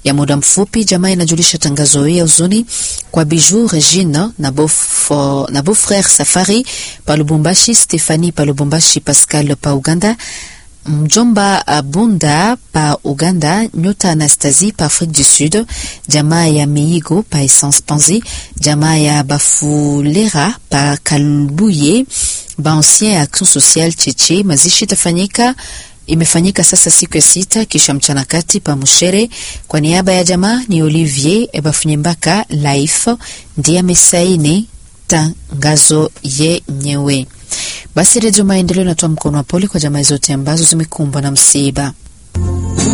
ya muda mfupi. Jamaa inajulisha tangazo hii ya huzuni kwa Bijou Regine na Beaufo, na Beaufrere Safari pa Lubumbashi, Stefani pa Lubumbashi, Pascal pa Uganda, mjomba Bunda pa Uganda, Nyota Anastasie pa Afrique du Sud, jamaa ya Meigo pa Essence Panzi, jamaa ya Bafulera pa Kalbuye, Baancien Action Sociale Cheche. Mazishi itafanyika imefanyika sasa siku ya sita kisha mchana kati pa Mushere. Kwa niaba ya jamaa ni Olivier Ebafunyembaka Life ndiye amesaini tangazo yenyewe. Basi Redio Maendeleo inatoa mkono wa pole kwa jamaa zote ambazo zimekumbwa na msiba.